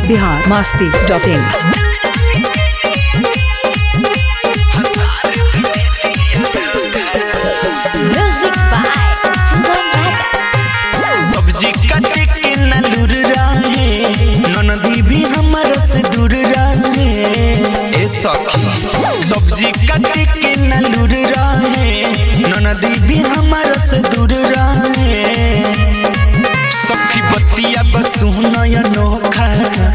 Bihar Masti dot in Music by Sangam Raja. सब्जी काटे के न लूर रहे ननदी भी हमारा से दूर रहे ए सखी सब्जी काटे के न लूर रहे ननदी भी हमारा से दूर रहे सखी बतिया बस नया नोखा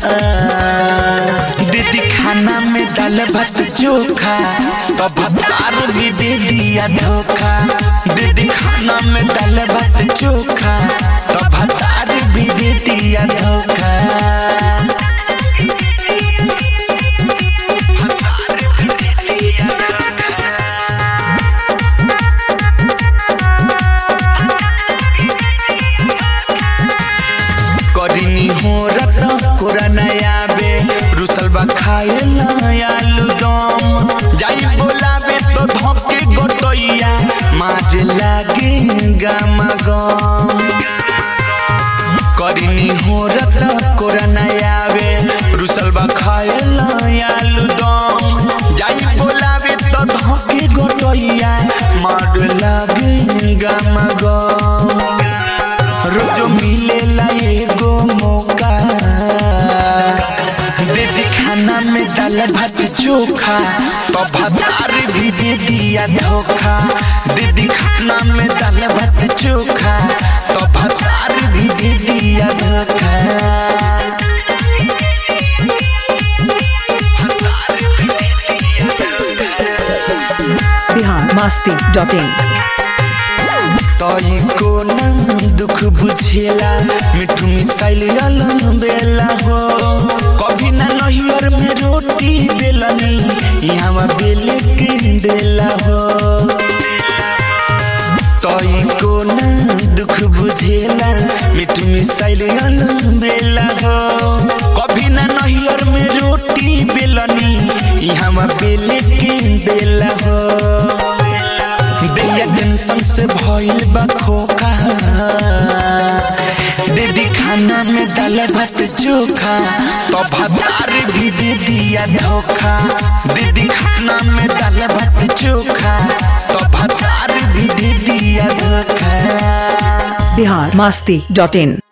दीदी खाना में दाल भात चोखा तो भतार भी दे दिया धोखा दीदी खाना में दाल भात चोखा तो भतार भी दे दिया धोखा करिनी हो रत कोरा नया बे रुसल बा खाए आलू दम जाई बोलाबे तो धोके गोटैया मार लागे गामा गम करिनी हो रत कोरा नया बे रुसल बा खाए आलू दम जाई बोलाबे तो धोके गोटैया मार लागे गामा गम रोजो मिलेला एगो मौका दीदी खाना में दाल भात चोखा तो भतार भी दे दिया धोखा दीदी खाना में दाल भात चोखा तो भतार भी दे दिया धोखा बिहार मास्ती डॉट इन तई को न दुख बुझेला मिठू मिसाइल अलम बेला हो कभी ना नहियर में रोटी बेलनी यहाँ बेले के देला हो तई को न दुख बुझेला मिठू मिसाइल अलम बेला हो कभी ना नहियर में रोटी बेलनी यहाँ बेले के देला हो दैया टेंशन से भइल बा खोखा दीदी खाना में दाल भात चोखा तो भतार भी दे दिया धोखा दीदी खाना में दाल भात चोखा तो भतार भी दे दिया धोखा बिहार मास्ती डॉट इन